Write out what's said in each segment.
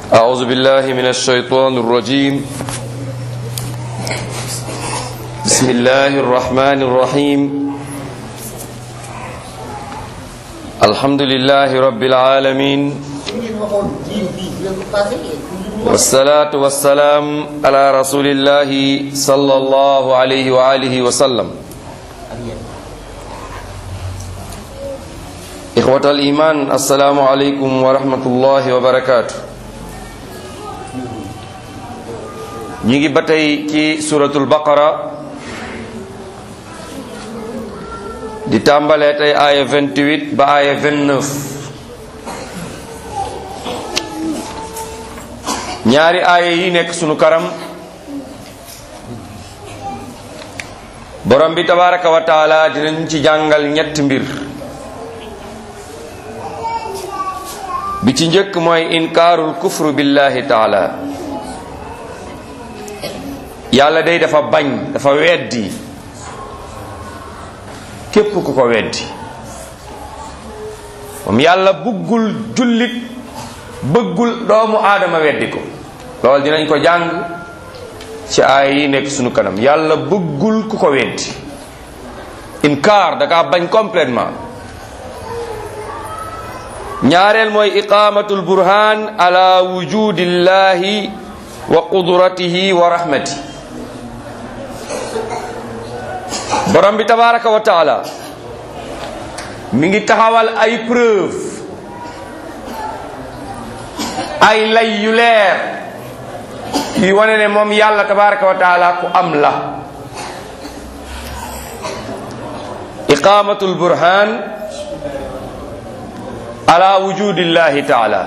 أعوذ بالله من الشيطان الرجيم بسم الله الرحمن الرحيم الحمد لله رب العالمين والصلاة والسلام على رسول الله صلى الله عليه وآله وسلم إخوة الإيمان السلام عليكم ورحمة الله وبركاته ñi ngi ba tey ci suratul baqara di tàmbalee tey aaya 28 ba aaya 29 ñaari aaya yi nekk sunu karam borom bi tabaraka wa taala dinañ ci jàngal ñetti mbir bi ci njëkk mooy inkaarul kufru billahi taala yàlla day dafa bañ dafa weddi képp ku ko weddi moom yàlla bëggul jullit bëggul doomu aadama weddi ko loolu dinañ ko jàng ci aay yi nekk sunu kanam yàlla bëggul ku ko weddi inkaar da kaa bañ complètement ñaareel mooy iqamatul burhan ala wujudillahi wa qudratihi wa rahmati borom bi tabaraka wa taala mi ngi taxawal ay preuve ay lay yu leer yi wane ne moom yàlla tabaraka wa taala ku am la iqamatul burhan ala wujudillahi taala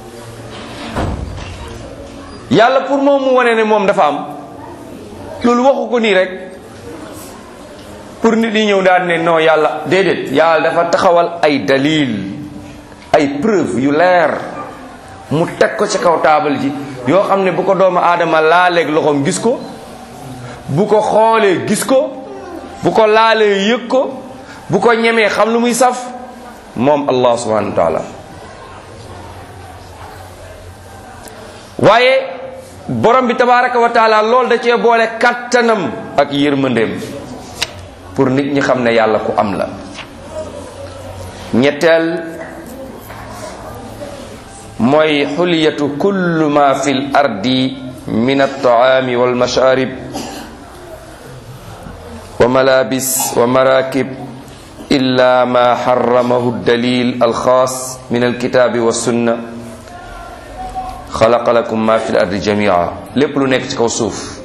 yàlla pour moom mu wane ne moom dafa am loolu waxu ko nii rek pour nit ñi ñëw daal ne non yàlla déedéet yàlla dafa taxawal ay dalil ay preuve yu leer mu teg ko ci kaw taabal ji yoo xam ne bu ko doomu aadama laaleeg loxoom gis ko bu ko xoolee gis ko bu ko laalee yëg ko bu ko ñemee xam lu muy saf moom allah subhanahu wa taala waaye borom bi tabaraka wa taala loolu da cee boole kattanam ak yërmandeem pour nit ñi xam ne yàlla ku am la ñetteel mooy xuliyatu kullu ma fi l ardi min altaami walmasharib wa malabis wa marakib illa ma xaramahu dalil alxaas min alkitaabi wassunna xalaqa lakum ma fi l ardi jamia lépp lu nekk ci kaw suuf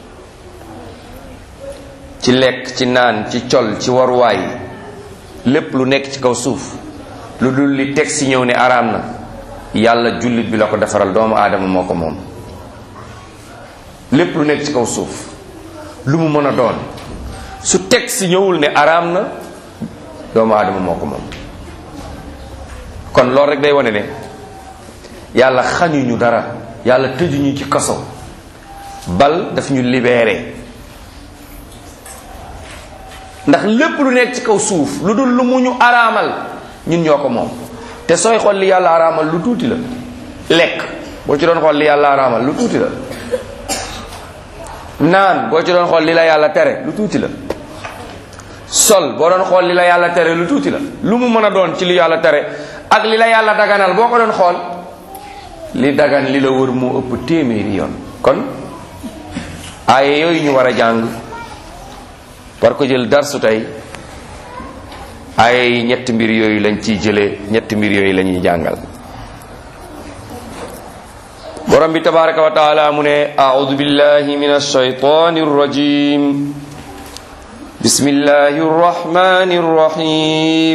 ci lekk ci naan ci col ci waruwaay lépp lu nekk ci kaw suuf lu dul li teg si ñëw ne araam na yàlla jullit bi la ko defaral doomu aadama moo ko moom lépp lu nekk ci kaw suuf lu mu mën a doon su teg si ñëwul ne araam na doomu aadama moo ko moom kon loolu rek day wane ne yàlla xañuñu dara yàlla tëjuñu ci kaso bal daf ñu libéré ndax lépp lu nekk ci kaw suuf lu dul lu mu ñu araamal ñun ñoo ko moom te sooy xool li yàlla araamal lu tuuti la lekk boo ci doon xool li yàlla araamal lu tuuti la naan boo ci doon xool li la yàlla tere lu tuuti la sol boo doon xool li la yàlla tere lu tuuti la lu mu mën a doon ci li yàlla tere ak li la yàlla daganal boo ko doon xool li dagan li la wër moo ëpp téeméeri yoon kon aaye yooyu ñu war a jàng war ko jël darsu tey ay ñetti mbir yooyu lañ ciy jëlee ñetti mbir yooyu la ñuy jàngal borom bi tabaraka wa taala mu ne audu billahi min alshaytani arrajim bismillahi arrahmani arrahim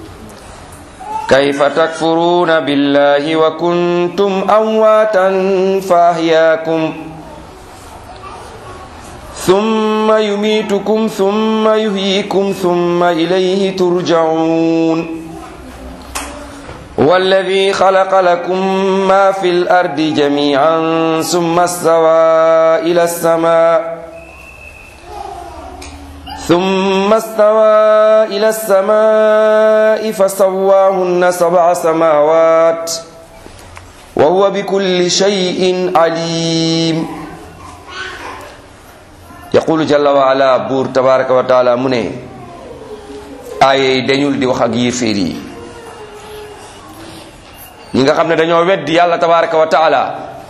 كيف تكفرون بالله وكنتم أمواتا فأحياكم ثم يميتكم ثم يحييكم ثم إليه ترجعون والذي خلق لكم ما في الأرض جميعا ثم استوى إلى السماء ثم استوى إلى السماء فسواهن سبع سماوات wa huwa bi kulli shay'in alim yaqulu jalla wa ala buur tabaraka wa taala mu ne aaye dañul di wax ak yéeféer yi ñi nga xam ne dañoo weddi yàlla tabaraka wa taala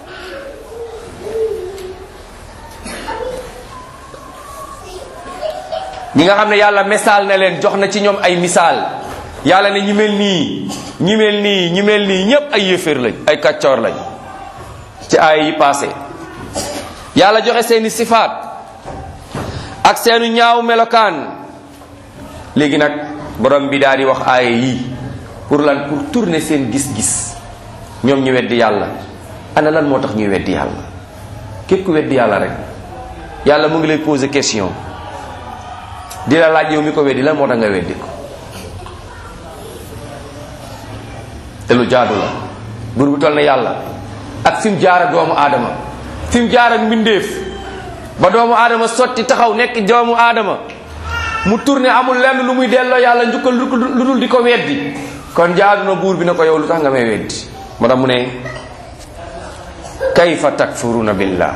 ñi nga xam ne yàlla misaal na leen jox na ci ñoom ay misaal yàlla ne ñi mel nii ñi mel nii ñi mel nii ñépp ay yéeféer lañ ay kàccoor lañ ci aaya yi passé yàlla joxe seeni sifaat ak seenu ñaaw melokaan léegi nag borom bi daal di wax aaya yii pour lan pour tourner seen gis-gis ñoom ñu weddi yàlla ana lan moo tax ñuy weddi yàlla képp ku weddi yàlla rek yàlla mu ngi lay poser question di la laaj yow mi ko weddi lan moo tax nga weddi ko te lu jaadu la buur bu toll na yàlla ak fi mu jaar ak doomu aadama fi mu jaar ak mbindeef ba doomu aadama sotti taxaw nekk doomu aadama mu tourné amul lenn lu muy delloo yàlla njukkal lu dul di ko weddi kon jaadu na buur bi na ko yow lu tax nga may weddi moo tax mu ne kayfa takfuruna billah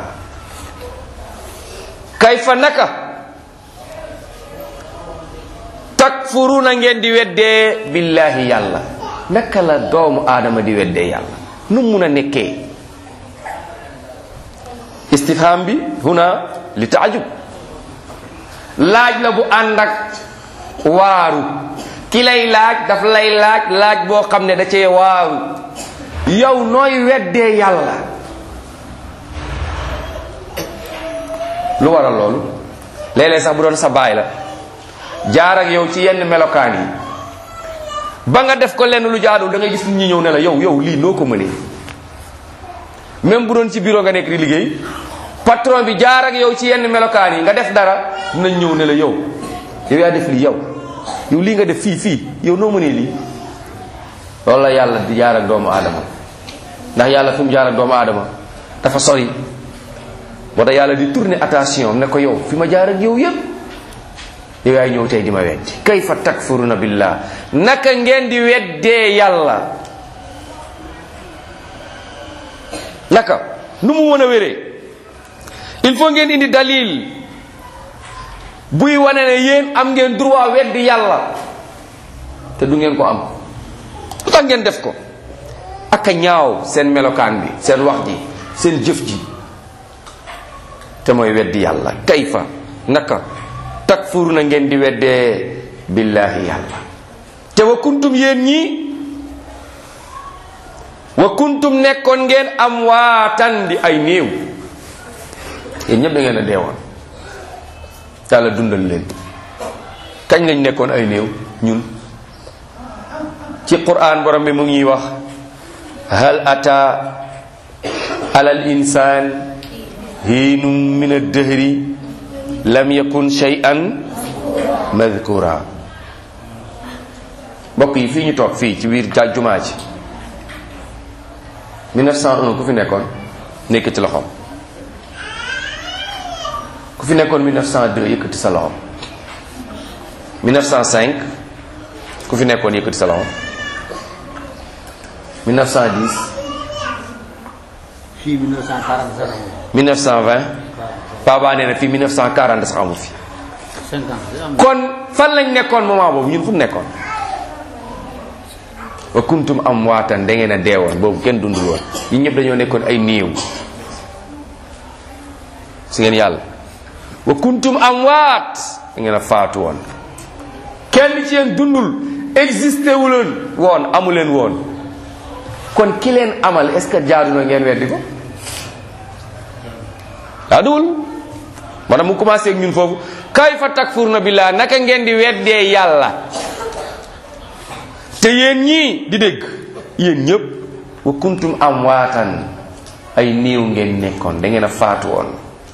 kayfa naka takfuruna ngeen di weddee billahi yàlla naka la doomu aadama di weddee yàlla nu mun a nekkee istifham bi huna li taajub laaj la bu ànd ak waaru ki lay laaj daf lay laaj laaj boo xam ne da cee waaru yow nooy weddee yàlla lu waral loolu léeg-léeg sax bu doon sa baay la jaar ak yow ci yenn melokaan yi ba nga def ko lenn lu jaadul da ngay gis nit ñi ñëw ne la yow yow lii noo ko mënee même bu doon ci bureau nga nekk di liggéey patron bi jaar ak yow ci yenn melokaan yi nga def dara dinañ ñëw ne la yow yow yaa def lii yow yow lii nga def fii fii yow noo mënee lii loolu la yàlla di jaar ak doomu aadama ndax yàlla fi mu jaar ak doomu aadama dafa sori moo tax yàlla di tourner attention ne ko yow fi ma jaar ak yow yépp yow yaay ñëw tey di ma weddi kayfa takfuruna billah naka ngeen di weddee yàlla naka nu mu mën a wéree il faut ngeen indi dalil buy wane ne yéen am ngeen droit weddi yàlla te du ngeen ko am lu tax ngeen def ko ak a ñaaw seen melokaan bi seen wax ji seen jëf ji te mooy weddi yàlla kayfa naka takfuru na ngeen di weddee billahi yàlla te wa kuntum yéen ñi wa kuntum nekkoon ngeen am waatan di ay néew yéen ñëpp da ngeen a deewoon yàlla dundal leen kañ lañ nekkoon ay néew ñun ci quran borom bi mu ngi wax hal ata alal insaan hiinum min ad-dahri lam yakun shay'an madhkura mbokk yi fii ñu toog fii ci biir ja jumaa ji 1901 ku fi nekkoon nekk ci loxoom ku fi nekkoon 1902 yëkkati sa loxo 1905 ku fi nekkoon yëkkati sa loxo 1910 fii 1940 sax amul. 1920 Paba nee na fii 1940 sax amu fi 50 am kon fan lañ nekkoon moment boobu ñun fu mu nekkoon wa kuntum am waatan da ngeen a deewoon boobu kenn dundul woon ñun ñëpp dañoo nekkoon ay néew si ngeen yàlla wa kuntum am waat da ngeen a faatu woon kenn ci yéen dundul existé wu leen woon amu leen woon kon ki leen amal est ce que jaadu na ngeen weddi ko jaaduwul moo tax mu commencé ak ñun foofu kayfa takfuruna billah naka ngeen di weddee yàlla te yéen ñii di dégg yéen ñëpp wa kuntum am waatan ay néew ngeen nekkoon da ngeen a faatu woon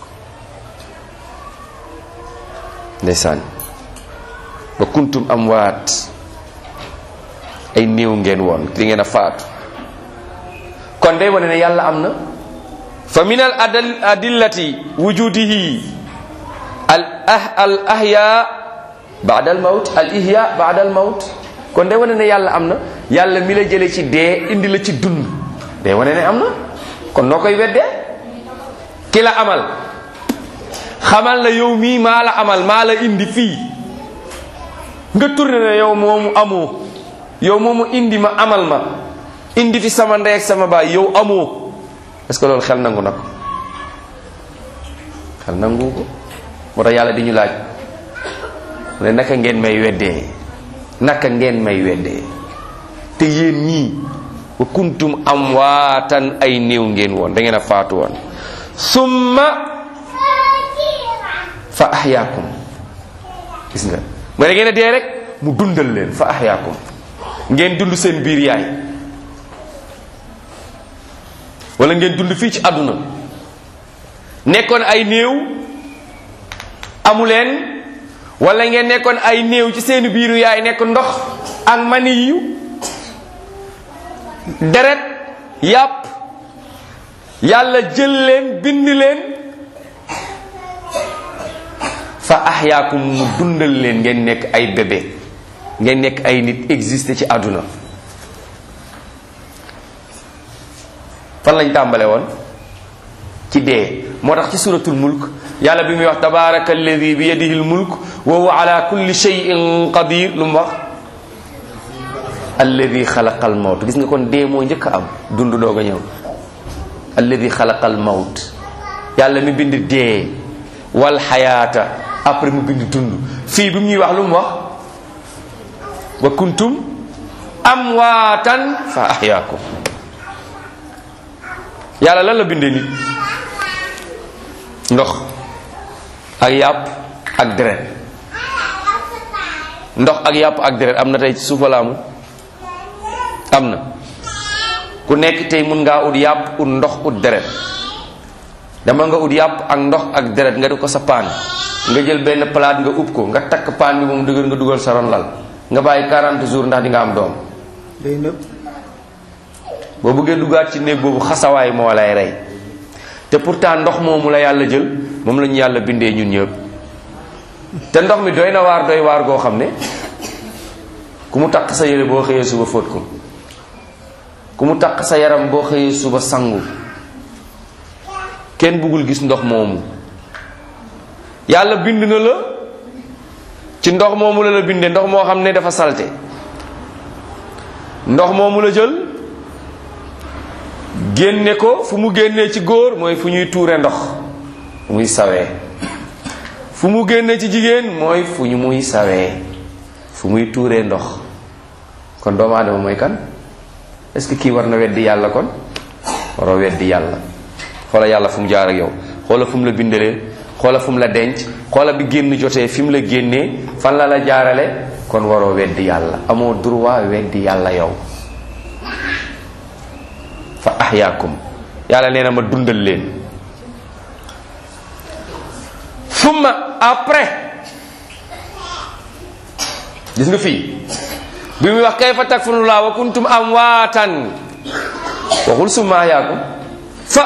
ndeysaan wa kuntum am waat ay néew ngeen woon di ngeen a faatu kon day wane ne yàlla am na fa min al adal adillati wujudihi al ah al ahya baada al mawt al ihya baada al mawt kon day wane ne yàlla am na yàlla mi la jële ci dee indi la ci dund day wane ne am na kon noo koy weddee ki la amal xamal na yow mii maa la amal maa la indi fii nga tourné ne yow moomu amoo yow moomu indi ma amal ma indi fi sama ndey ak sama baay yow amoo est-ce que loolu xel nangu na ko xel nangu ko moo tax yàlla di ñu laaj mu ne naka ngeen may weddee naka ngeen may weddee te yéen ñii wa kuntum amwaatan ay néew ngeen woon da ngeen a faatu woon summa fa ahyaakum gis nga mooy da ngeen a dee rek mu dundal leen fa ahyaakum ngeen dund seen biir yaay wala ngeen dund fii ci àdduna nekkoon ay néew amu leen wala ngeen nekkoon ay néew ci seen biiru yaay nekk ndox ak mani yu deret yàpp yàlla jël leen bind leen fa ahyaakum mu dundal leen ngeen nekk ay bébé ngeen nekk ay nit existé ci àdduna fan lañ tàmbale woon ci dee moo tax ci suratul mulk yàlla bi muy wax tabaraka alladi bi yadihi l mulk wa huwa ala kulli shay'in qadir lu mu wax alladi xalaqa al mawt gis nga kon dee moo njëkk a am dund doog a ñëw alladi xalaqa al mawt yàlla mi bind dee wal xayaata après mu bind dund fii bi mu ñuy wax lu mu wax wa kuntum amwaatan fa ahyaakum yàlla lan la bindee nit ndox ak yàpp ak deret ndox ak yàpp ak deret am na tey ci suufalaamu am na ku nekk tey mun ngaa ut yàpp ut ndox ut deret dama nga ut yàpp ak ndox ak deret nga di ko sa paan nga jël benn palaat nga ub ko nga takk paan bi moom dëgër nga dugal sa ron lal nga bàyyi 40 jours ndax di nga am doom day nëb boo bëggee duggaat ci néeg boobu xasawaay moo lay rey te pourtant ndox moomu la yàlla jël moom la ñu yàlla bindee ñun ñëpp te ndox mi doy na waar doy waar goo xam ne ku mu takk sa yére boo xëyee suba fóot ko ku mu takk sa yaram boo xëyee suba sangu kenn bëggul gis ndox moomu yàlla bind na la ci ndox moomu la la bindee ndox moo xam ne dafa salte ndox moomu la jël génne ko fu mu génnee ci góor mooy fu ñuy tuure ndox muy sawee fu mu génnee ci jigéen mooy fu ñu muy sawee fu muy tuuree ndox kon doomu aadama mooy kan est-ce que kii war na weddi yàlla kon waroo weddi yàlla xoola yàlla fu mu jaar ak yow xoola fu mu la bindalee xoola fu mu la denc xoola bi génn jotee fi mu la génnee fan la la jaarale kon waroo weddi yàlla amoo droit weddi yàlla yow fa ahyaakum yàlla nee na ma dundal leen summa après gis nga fii bi muy wax kayfa takfuruna wa kuntum amwaatan waxul summa ahyaakum fa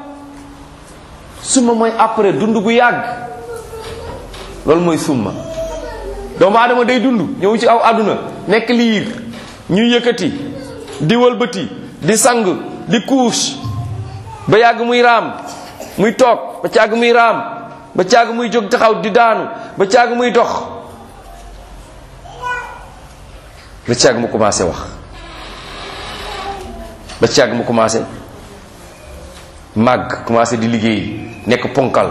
summa mooy après dund gu yàgg loolu mooy summa doomu aadama day dund ñëw ci aw àdduna nekk liir ñuy yëkkati di wëlbati di sang di couche ba yàgg muy raam muy toog ba càgg muy raam ba càgg muy jóg taxaw di daanu ba càgg muy dox ba càgg mu commencé wax ba càgg mu commencé màgg commencé di liggéey nekk ponkal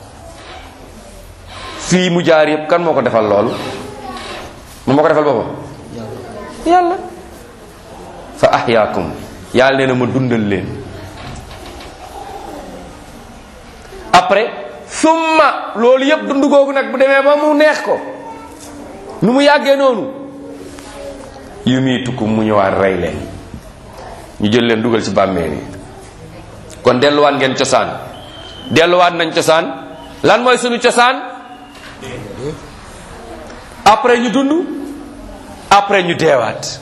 fii mu jaar yëpp kan moo ko defal loolu moom moo ko defal boppam yàlla fa ahyaakum yàlla nee na ma dundal leen après summa loolu yëpp dund googu nag bu demee ba mu neex ko nu mu yàggee noonu yumiitukum mu ñëwaat rey leen ñu jël leen dugal ci bàmmeel yi kon delluwaat ngeen cosaan delluwaat nañ cosaan lan mooy sunu cosaan après ñu dund après ñu deewaat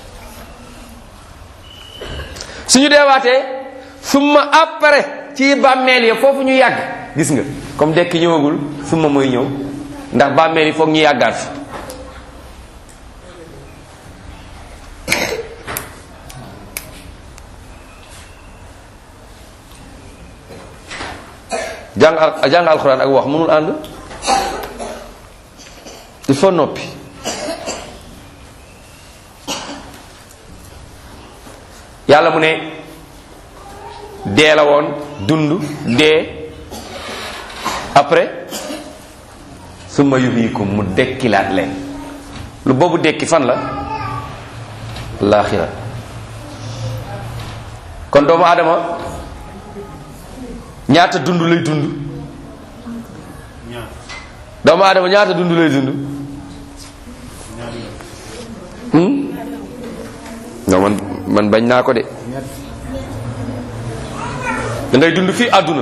suñu deewaatee summa après ci bàmmeel yi foofu ñu yàgg gis nga comme dekki ñëwagul summa mooy ñëw ndax bàmmeel yi foog ñu yàggaat fi jàng al jàng alxuraan ak wax mënul ànd il faut noppi yàlla mu ne dee la woon dund dee après summa yuhyikum mu dekkilaat leen lu boobu dekki fan la laaxira kon doomu aadama ñaata dund lay dund doomu aadama ñaata dund lay dund hmm? non man man bañ naa ko de da ngay dund fii àdduna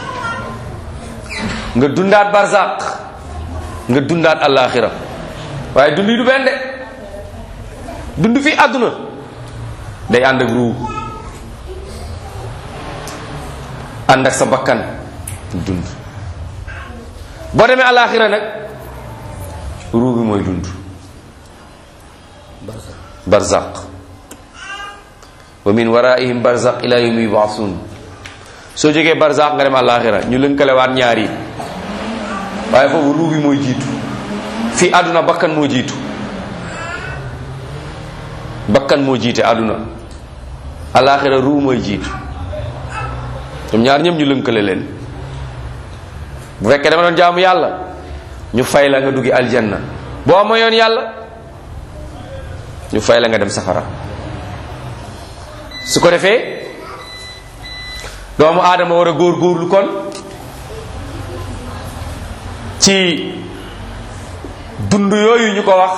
nga dundaat barzaq nga dundaat alaxira waaye dund yi du benn de dund fii àdduna day ànd ak ruu ànd ak sa bakkan dund boo demee alaxira nag ruu bi mooy dund barzaq wa min waraihim barzaq ila yawmi yub'athun soo jógee barzaq nga dem alaxira ñu lënkalewaat ñaar yi waaye foofu ruu bi mooy jiitu fii àdduna bakkan moo jiitu bakkan moo jiite àdduna alaxira ruu mooy jiitu ñoom ñaar ñëpp ñu lënkale leen bu fekkee dama doon jaamu yàlla ñu fay la nga duggi aljanna boo moyoon yàlla ñu fay la nga dem safara su ko defee doomu aadama war a góor góorlu kon ci dund yooyu ñu ko wax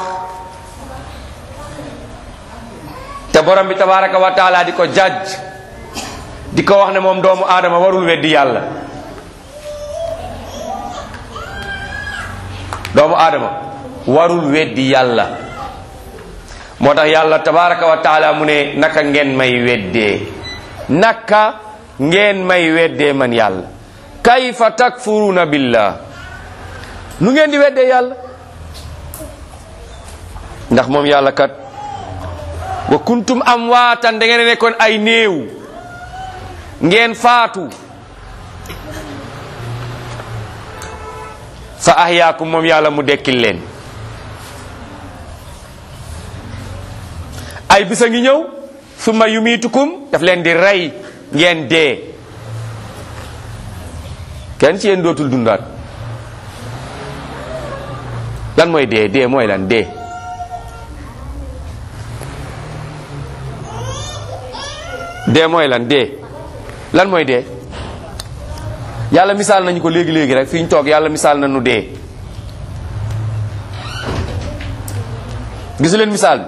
te borom bi tabaraka wa taala di ko jàjj di ko wax ne moom doomu aadama warul weddi yàlla doomu aadama warul weddi yàlla moo tax yàlla tabaraka wa taala mu ne naka ngeen may weddee naka ngeen may weddee man yàlla kayfa takfuruna billah nu ngeen di weddee yàlla ndax moom yàlla kat wa kuntum amwaatan da ngeen nekkoon ay néew ngeen faatu fa ahyaakum moom yàlla mu dekkil leen ay bisa ngi ñëw summa yumiitukum daf leen di rey ngeen dee kenn ci yéen dootul dundaat lan mooy dee dee mooy lan dee dee mooy lan dee lan mooy dee yàlla misaal nañu ko léegi léegi rek fi ñu toog yàlla misaal nañu dee gisu leen misaal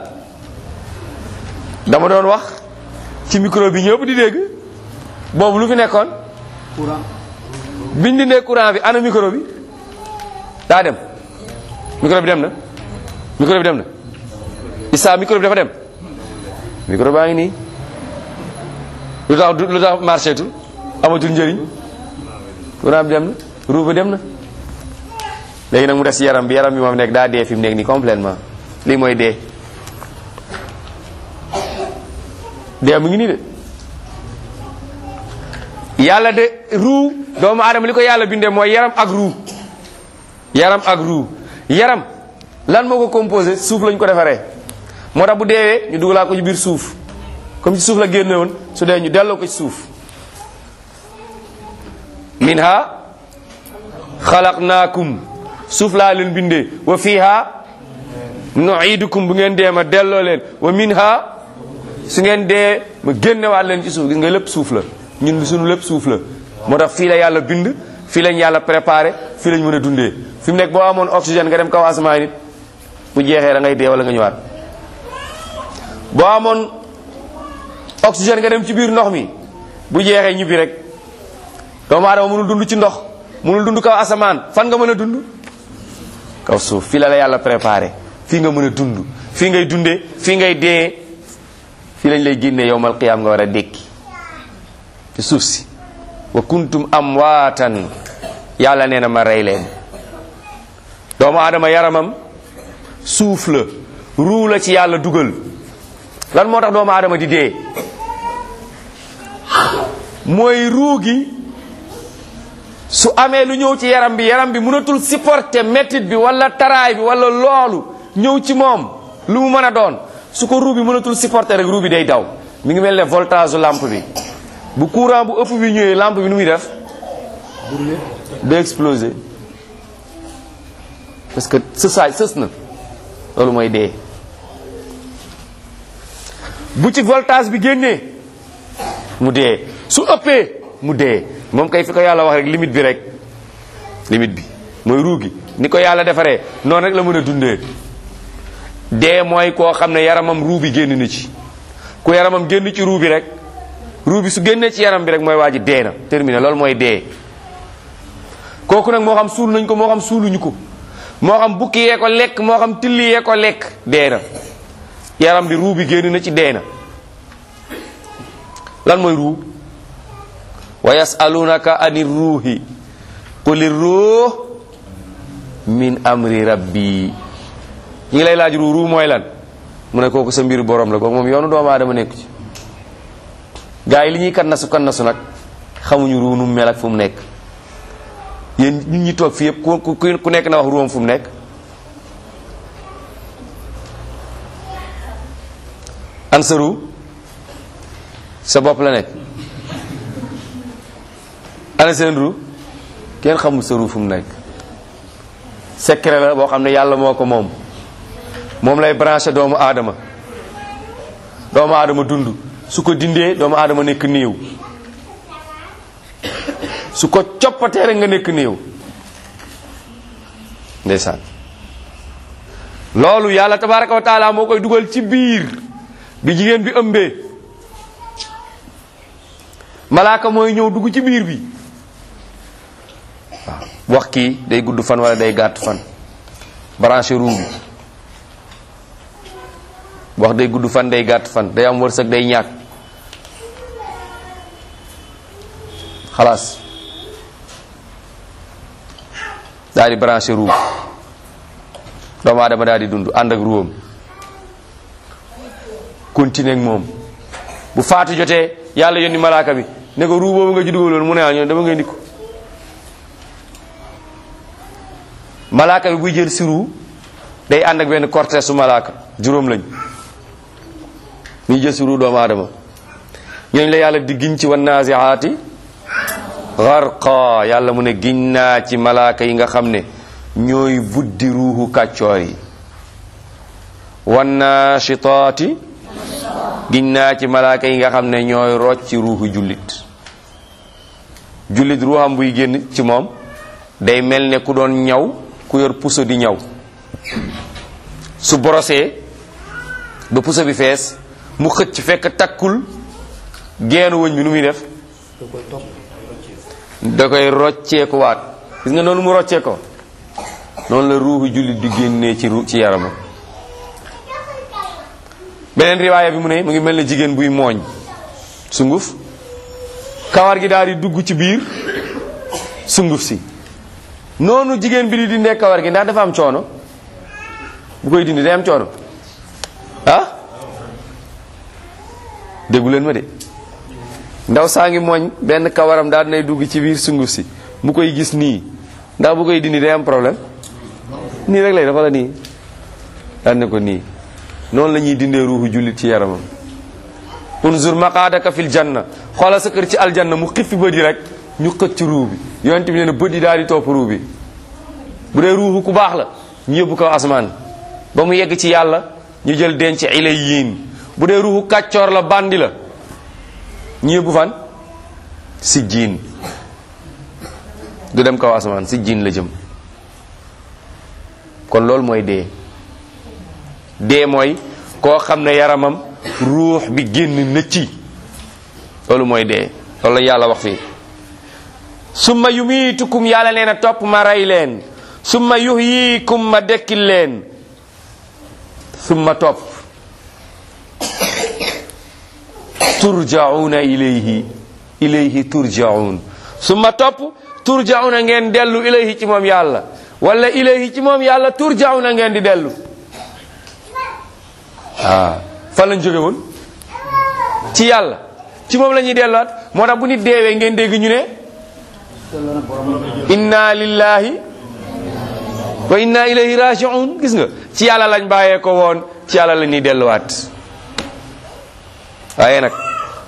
bi dama doon wax ci micro bi ñëpp di dégg boobu lu fi nekkoon courant biñ dindee courant bi ana micro bi daa dem micro bi dem na micro bi dem na Issa micro bi dafa dem micro baa ngi nii lu tax du- lu tax marché tul amatul njëriñ courant bi dem na roue bi dem na léegi nag mu des yaram bi yaram bi moom nekk daa dee fi mu nekk nii complètement lii mooy dee dee mu ngi nii de yàlla de ruu doomu aadama li ko yàlla bindee mooy yaram ak ruu yaram ak ruu yaram lan moo ko composé suuf lañ ko defaree moo tax bu deewee ñu dugalaa ko ci biir suuf comme ci suuf la génne woon su dee ñu delloo ko ci suuf minha xalaqnaakum suuf laa leen bindee wa fiha nuidukum bu ngeen dee ma delloo leen wa minha su ngeen dee ma génnewaat leen ci suuf gis nga lépp suuf la ñun suñu lépp suuf la moo tax fii la yàlla bind fii lañ yàlla préparé fii lañ mën a dundee fi mu nekk boo amoon oxygène nga dem kaw asamaan nit bu jeexee da ngay dee wala nga ñëwaat boo amoon oxygène nga dem ci biir ndox mi bu jeexee ñibbi rek doomu aadama mënul dund ci ndox mënul dund kaw asamaan fan nga mën a dund kaw suuf fii la la yàlla préparé fii nga mën a dund fii ngay dundee fii ngay dee fii lañ lay génnee yowmal qiyaam nga war a dékki ci suuf si wa kuntum amwaatan yàlla nee na ma rey leen doomu aadama yaramam suuf la ruu la ci yàlla dugal lan moo tax doomu aadama di dee mooy ruu gi su amee lu ñëw ci yaram bi yaram bi mënatul supporter métit bi wala taraay bi wala loolu ñëw ci moom lu mu mën a doon su ko ruu bi mënatul supporter rek ruu bi day daw mi ngi mel ne voltage lampe bi bu courant bu ëpp bi ñëwee lampe bi nu muy def day exploser parce que sësaay sës na loolu mooy dee bu ci voltage bi génnee mu dee su ëppee mu dee moom kay fi ko yàlla wax rek limite bi rek limite bi mooy ruu gi ni ko yàlla defaree noonu rek la mën a dundee dee mooy koo xam ne yaramam ruu bi génn na ci ku yaramam génn ci ruu bi rek ruu bi su génnee ci yaram bi rek mooy waa ji dee na terminé loolu mooy dee kooku nag moo xam suul nañ ko moo xam suuluñu ko moo xam bukki yee ko lekk moo xam tilli yee ko lekk dee na yaram bi ruu bi génn na ci dee na lan mooy ruu wa yasalunaka ani ruuhi quli ruux min amri rabbi ñi ngi lay laaj ruu ruu mooy lan mu ne kooku sa mbiru borom la kooku moom yoonu doomu aadama nekku ci gaa yi li ñuy kannasu kannasu nag xamuñu ruu nu mu mel ak fu mu nekk yéen ñun ñi toog fi yëpp ku ku ku nekk na wax ruwam fu mu nekk an sa ruu sa bopp la nekk ana seen ruu kenn xamul sa ruu fu mu nekk secret la boo xam ne yàlla moo ko moom moom lay branché doomu aadama doomu aadama dund su ko dindee doomu aadama nekk néew su ko coppatee rek nga nekk néew ndeysaan loolu yàlla tabaraka wa taala moo koy dugal ci biir bi jigéen bi ëmbee malaaka mooy ñëw dugg ci biir bi waaw wax kii day gudd fan wala day gàtt fan branché ruu bi wax day gudd fan day gàtt fan day am wërsëg day ñàkk xalaas daal di branché ruu doomu aadama daal di dund ànd ak ruwam continuer ak moom bu faatu jotee yàlla yónni malaaka bi ne ko ruu boobu nga ci dugaloon mu ne ah ñoom dama ngay ndikku malaaka bi buy jël si ruu day ànd ak benn cortège su malaaka juróom lañ muy jël si ruu doomu aadama ñooñu la yàlla di giñ ci wan naziaati garqa yàlla mu ne giñ naa ci malaaka yi nga xam ne ñooy buddi ruuxu kàccoor yi wan naashitaati giñ naa ci malaaka yi nga xam ne ñooy rocc ci ruuxu jullit jullit ruuxam buy génn ci moom day mel ne ku doon ñaw ku yor puso di ñaw su borosee ba puso bi fees mu xëcc fekk takkul geenu wëñ bi nu muy def da koy rocceeku waat gis nga noonu mu roccee ko noonu la ruuxu jullit di génnee ci ru ci yaramam beneen riwaaya bi mu ne mu ngi mel ne jigéen buy mooñ sunguf kawar gi daal di dugg ci biir sunguf si noonu jigéen bi di dindee kawar gi ndax dafa am coono bu koy dindi day am coono ah déggu leen ma de ndaw saa ngi mooñ benn kawaram daal dinay dugg ci biir sunguf si mu koy gis nii ndax bu koy dindi day am problème nii rek lay dafa la nii daan ne ko nii noonu la ñuy dindee ruuxu jullit ci yaramam unzur maqaadaka fil janna xoolal sa kër ci aljanna mu xippi bët yi rek ñu xëcc ci ruu bi yonent bi nee na bët yi daal di topp ruu bi bu dee ruuxu ku baax la ñu yóbbu ko asmaan ba mu yegg ci yàlla ñu jël denc ilay yiin bu dee ruuxu kàccoor la bandi la ñu yóbbu fan si jiin du dem kaw asamaan si jiin la jëm kon loolu mooy dee dee mooy koo xam ne yaramam ruux bi génn na ci loolu mooy dee loolu la yàlla wax fii summa yumiitukum yàlla nee na topp ma rey leen summa yuhyikum ma dekkil leen summa topp turjauna ilayhi ilayhi turjaun summa topp turjauna ngeen dellu ilayhi ci moom yàlla wala ilayhi ci moom yàlla turjauna ngeen di dellu ah fan lañ jóge woon ci yàlla ci moom la ñuy delluwaat moo tax bu nit deewee ngeen dégg ñu ne loolu nag borom inna lillahi wa inna ilayhi raji'un gis nga ci yàlla lañ bàyyee ko woon ci yàlla la ñuy delluwaat waaye nag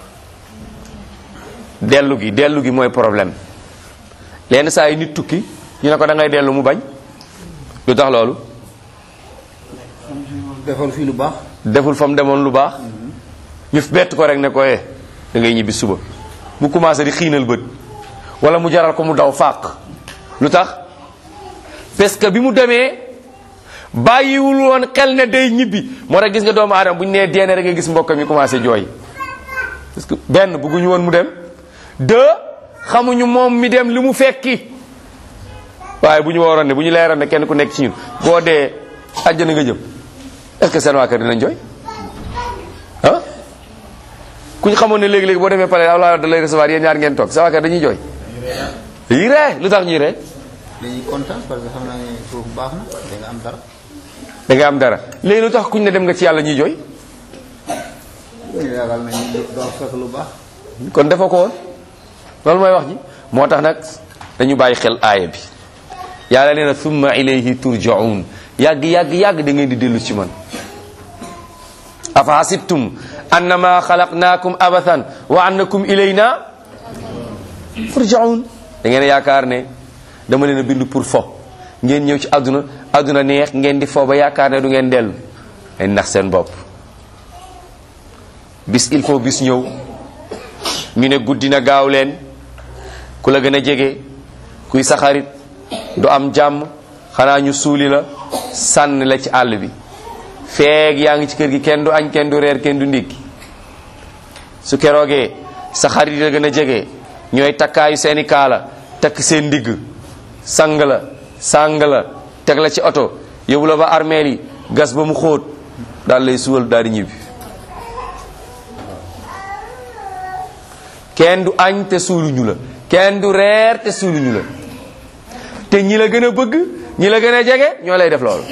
dellu gi dellu gi mooy problème lenn saa yi nit tukki ñu ne ko da ngay dellu mu bañ lu tax loolu defal fii lu baax deful fa mu demoon lu baax ñu bett ko rek ne ko eh da ngay ñibbi suba mu commencé di xiinal bët wala mu jaral ko mu daw fàq lu tax parce que bi mu demee bàyyiwul woon xel ne day ñibbi moo tax gis nga doomu aadama bu ñu nee deene rek nga gis mbokkam yi commencé jooy parce que benn bëgguñu woon mu dem deux xamuñu moom mi dem li mu fekki waaye bu ñu waroon ne bu ñu leeroon ne kenn ku nekk ci ñun boo dee àjjana nga jëm est-ce que seen waa kër dinañ jooy ah ku ñu xamoon ne léegi-léegi boo demee pare Abdoulaye da lay recevoir yéen ñaar ngeen toog sa waa kër dañuy jooy yi ree lu tax ñuy ree dañuy kontaan parce que xam naa ne foofu baax na da nga am dara da nga am dara léegi lu tax kuñ ne dem nga ci yàlla ñuy jooy ñu yaakaar nañu doo fekk lu baax kon defoo ko woon loolu mooy wax ji moo tax nag dañu bàyyi xel aaya bi yàlla nee na summa ilayhi turjaun yàgg yàgg yàgg da ngeen di dellu ci man afa hasibtum annama xalaqnaakum abathan wa annakum ilayna turjaun da ngeen a yaakaar ne dama leen a bind pour fo ngeen ñëw ci àdduna àdduna neex ngeen di fo ba yaakaar ne du ngeen dellu ngeen nax seen bopp bis il faut bis ñëw ñu ne guddi na gaaw leen ku la gën a jege kuy sa xarit du am jàmm xanaa ñu suuli la sànn la ci àll bi feeg yaa ngi ci kër gi kenn du añ kenn du reer kenn du ndékki su keroogee sa xarit yi la gën a jege ñooy takkaayu seeni kaala takk seen ndigg sang la sang la teg la ci oto yóbbu la ba armeel yi gas ba mu xóot daal lay suwal daal di ñibbi kenn du añ te suuluñu la kenn du reer te suuluñu la te ñi la gën a bëgg ñi la gën a jege ñoo lay def loolu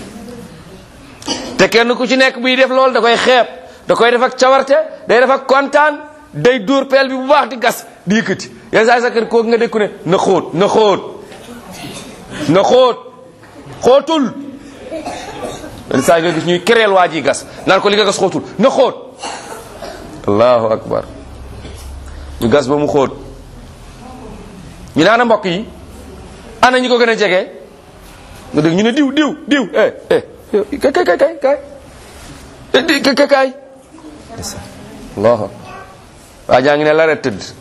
te kenn ku ci nekk buy def loolu da koy xeeb da koy def ak cawarte day def ak kontaan day dóor peel bi bu baax di gas di yëkkati yenn saa yi sa kër kooku nga dékku ne na xóot na xóot na xóot xóotul yenn saa yi nga gis ñuy kereel waa ji gas naan ko li nga gas xóotul na xóot allahu akbar ñu gas ba mu xóot ñu ne ana mbokk yi ana ñi ko gën a jege nga dégg ñu ne diw diw diw eh eh kay kay kay kay kay kay kay kay allahu waa jaa ngi ne la ret tëdd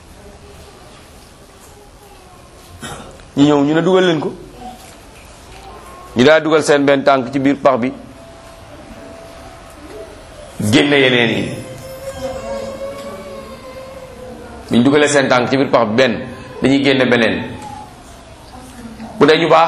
ñu ñëw ñu ne dugal leen ko ñu daa dugal seen benn tànk ci biir pax bi génne yeneen yi bi ñu dugalee seen tànk ci biir pax bi benn dañuy génne beneen bu dee ñu baax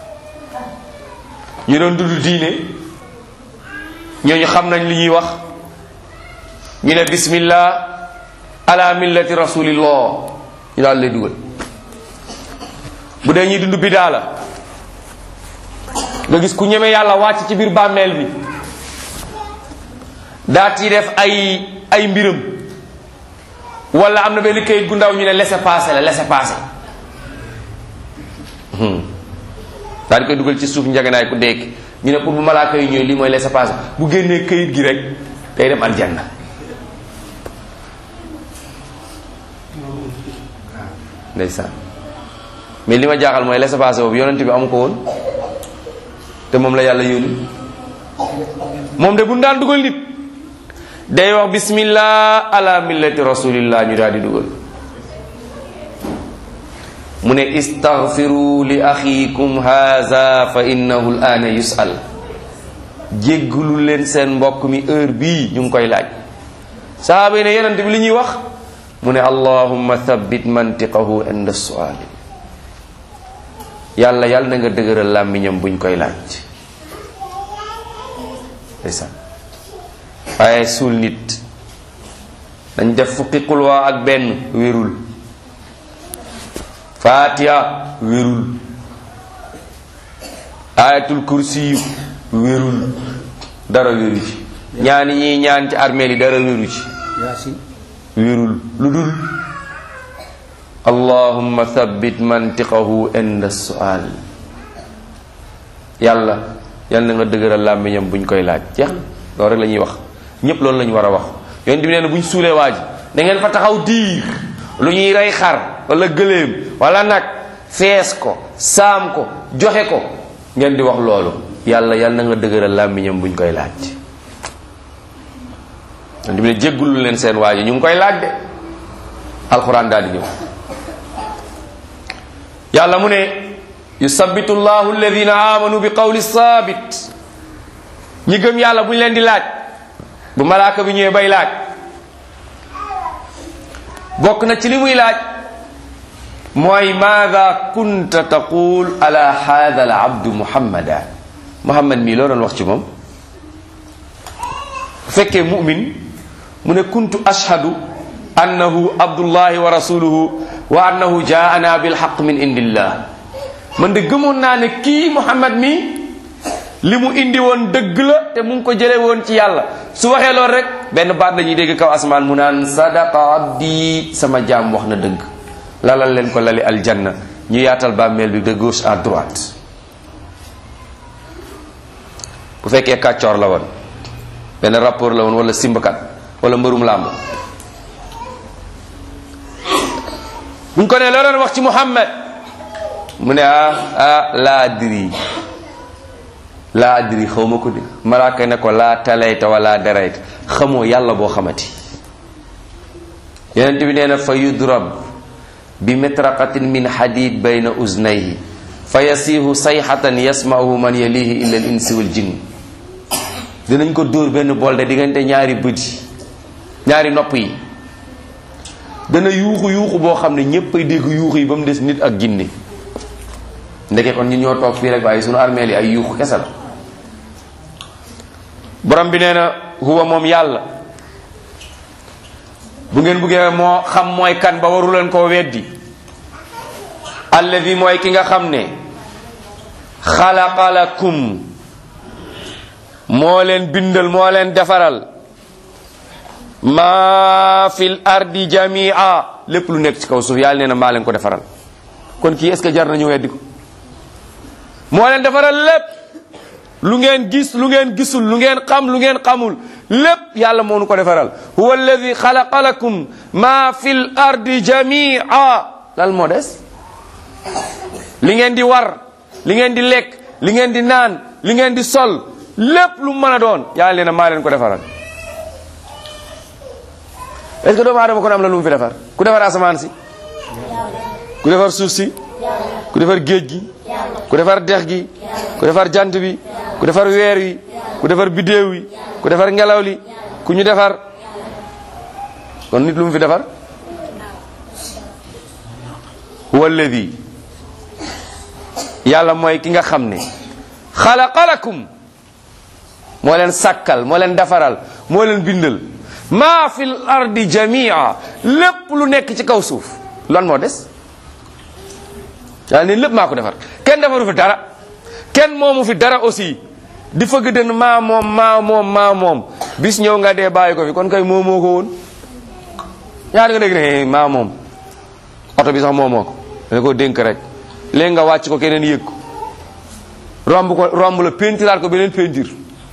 ñu doon dund diine ñooñu xam nañ li ñuy wax ñu ne bismillah ala millati rasulillah ñu daal lay dugal bu dee ñuy dund bidaa la nga gis ku ñeme yàlla wàcc ci biir bàmmeel bi daat yi def ay ay mbiram wala am na benn kayit gu ndaw ñu ne laissez passer la laissez passer daal di koy dugal ci suuf njaganaay ku dekk ñu ne pour bu malaaka yi ñëw lii mooy laissez passer bu génnee kayit gi rek day dem aljanna ndeysaan mais li ma jaaxal mooy laissez passer boobu yonent bi amu ko woon te moom la yàlla yónni moom de bu daan dugal nit day wax bismillah ala millati rasulillah ñu daal di dugal mu ne istaghfiru li axiikum haza fa innahu al ana yusal jéggulu leen seen mbokk mi heure bii ñu ngi koy laaj sahaaba yi ne yonent bi li ñuy wax mu ne allahumma thabbit mantiqahu inda suali yàlla yàlla na nga dëgëral làmmiñam buñ koy laaj ndeysaan waaye suul nit dañ def fukki xulwaa ak benn wérul fatiha wérul ayatul kursi wérul dara wéru ci ñaani ñii ñaan ci armeel yi dara wéru ci yaasin wérul lu dul allahumma thabbit mantiqahu inda sual yàlla yal na nga dëgëral làmmiñam buñ koy laaj jeex na loolu rek la ñuy wax ñépp loolu la ñu war a wax yonent bi nee na buñ suulee waa ji da ngeen fa taxaw diir lu ñuy rey xar wala gëléem wala nag fees ko saam ko joxe ko ngeen di wax loolu yàlla yal na nga dëgëral làmmiñam buñ koy laaj yonent bi ne jéggulu leen seen waa ji ñu ngi koy laaj de alxuraan daal di ñëw yàlla mu ne yusabbitu llahu alladina amanu bi qawli sabit ñi gëm yàlla bu ñu leen di laaj bu malaaka bi ñëwee bay laaj bokk na ci li muy laaj mooy maada kunta taqul ala hada al abdu muhammada muhammad mii loo doon wax ci moom bu fekkee mumin mu ne kuntu ashhadu annahu abdullahi wa rasuluhu wa annahu jaana bilhaq min indillah man de gëmoon naa ne kii muhammad mi li mu indi woon dëgg la te mu ngi ko jële woon ci yàlla su waxee loolu rek benn baat la ñuy dégg kaw asmaan mu naan sadaqa abdi sama jaam wax na dëgg lalal leen ko lali aljanna ñu yaatal bàmmeel bi de gauche à droite bu fekkee kàccoor la woon benn rapport la woon wala simbakat wala mbërum làmb buñ ko ne la doon wax ci muhammad mu ne ah ah laa adri laa adri xaw ma ko de malaaka ne ko laa talayta wala darayta xamoo yàlla boo xamati yonent bi nee na fa yudrab bi metraqatin min hadid bayna uznayhi fa yasiihu sayxatan yasma'uhu man yalihi illa al insi wal jinn dinañ ko dóor benn bolde diggante ñaari bët yi ñaari nopp yi dana yuuxu yuuxu boo xam ne ñépp ay dégg yuuxu yi ba mu des nit ak jinne ndeke kon ñun ñoo toog fii rek waaye sunu armeel yi ay yuuxu kese la borom bi nee na huwa moom yàlla bu ngeen buggee moo xam mooy kan ba waru leen koo weddi alladi mooy ki nga xam ne xalaqa lakum moo leen bindal moo leen defaral maa fil ardi jamia lépp lu nekk ci kaw suuf yàlla nee na maa leen ko defaral kon kii est ce que jar nañu weddi ko moo leen defaral lépp lu ngeen gis lu ngeen gisul lu ngeen xam lu ngeen xamul lépp yàlla moo nu ko defaral huwa alladi xalaqa lakum maa fil ardi jamia lan moo des li ngeen di war li ngeen di lekk li ngeen di naan li ngeen di sol lépp lu mën a doon yàlla nee na maa leen ko defaral est-ce que doomu aadama kon am na lu mu fi defar ku defar asamaan si ku defar suuf si ku defar géej gi ku defar dex gi ku defar jant bi ku defar weer wi ku defar biddéew wi ku defar ngelaw li ku ñu defar kon nit lu mu fi defar huwa alladi yàlla mooy ki nga xam ne xalaqa lakum moo leen sàkkal moo leen defaral moo leen bindal maa fil ardi jamia lépp lu nekk ci kaw suuf lan moo des yàlla ne lépp maa ko defar kenn defaru fi dara kenn moomu fi dara aussi di fëgg den maa moom maa moom maa moom bis ñëw nga dee bàyyi ko fi kon kay moomoo ko woon ñaar nga dégg ne maa moom oto bi sax moomoo ko dana ko dénk rek léegi nga wàcc ko keneen yëg ko romb ko romb la pentiraat ko beneen pentir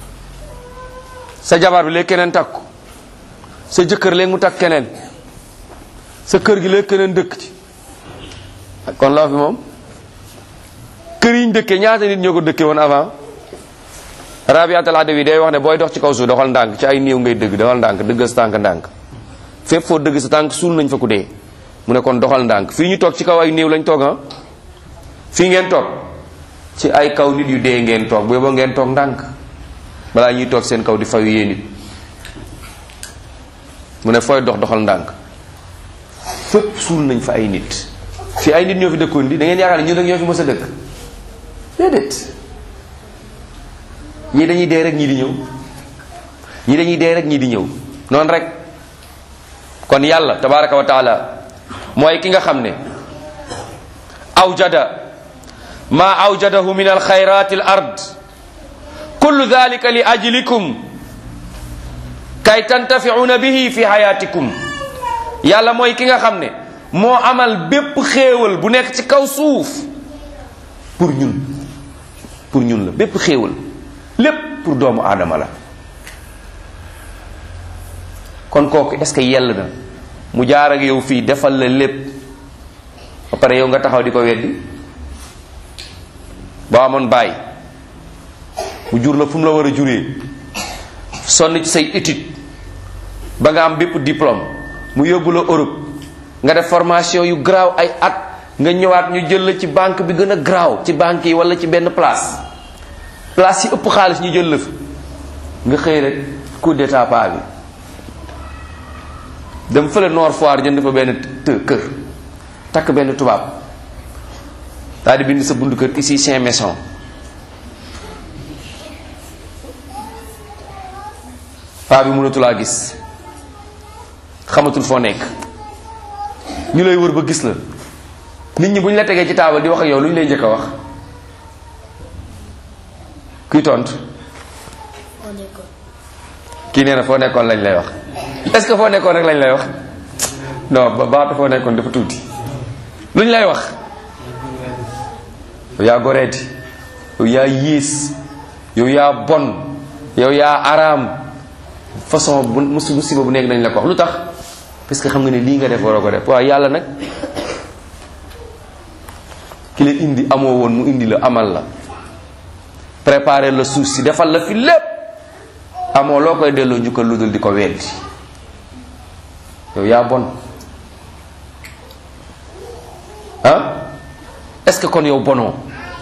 sa jabar bi léegi keneen takk ko sa jëkkër léegi mu takk keneen sa kër gi léegi keneen dëkk ci kon loo fi moom kër yi ñu dëkkee ñaata nit ñoo ko dëkkee woon avant rabiatal adawi day wax ne booy dox ci kaw suuf doxal ndànk ci ay néew ngay dëgg doxal ndànk dëggal sa tànk ndànk fépp foo dëgg sa tànk suul nañ fa ku dee mu ne kon doxal ndànk fii ñu toog ci kaw ay néew lañ toog ah fii ngeen toog ci ay kaw nit yu dee ngeen toog bu yóbboo ngeen toog ndànk balaa ñuy toog seen kaw di fayu yee nit mu ne fooy dox doxal ndànk fépp suul nañ fa ay nit fii ay nit ñoo fi dëkkoon di da ngeen yaakaar ne ñu nag ñoo fi mës a dëkk déedéet ñii dañuy dee rek ñii di ñëw ñii dañuy dee rek ñii di ñëw noonu rek kon yàlla tabaraka wa taala mooy ki nga xam ne awjada ma awjadahu min alxayrat al ard kullu dhalika li ajlikum kay tantafiuna bihi fi hayatikum yàlla mooy ki nga xam ne moo amal bépp xéewal bu nekk ci kaw suuf pour ñun pour ñun la bépp xéewal lépp pour doomu aadama la kon kooku est-ce que yell na mu jaar ak yow fii defal la lépp ba pare yow nga taxaw di ko weddi boo amoon bàyyi mu jur la fu mu la war a juree sonn ci say étude ba nga am bépp diplôme mu yóbbu la Europe nga def formation yu garaaw ay at nga ñëwaat ñu jël la ci banque bi gën a garaaw ci banque yi wala ci benn place place yi ëpp xaalis ñu jël la fi nga xëy rek coup d'état pa bi dem fële Nord Foire jënd fa benn të kër takk benn tubaab daal di bind sa bundu kër ici Saint Maison paa bi mënatulaa gis xamatul foo nekk ñu lay wër ba gis la nit ñi bu ñu la tegee ci taabal di wax ak yow lu ñu lay njëkk a wax kuy tontu kii nee na foo nekkoon lañ lay wax est-ce que foo nekkoon rek lañ lay wax non ba baatu foo nekkoon dafa tuuti lu ñu lay wax yow yaa goreeti yow yaa yiis yow yaa bon yow yaa araam façon bu musi musiba bu nekk nañ la ko wax lu tax parce que xam nga ne lii nga def waroo ko def waaw yàlla nag ki la indi amoo woon mu indi la amal la préparer la suuf si defal la fi lépp amoo loo koy delloo njukkal lu dul di ko weddi yow yaa bon ah est-ce que kon yow bonoo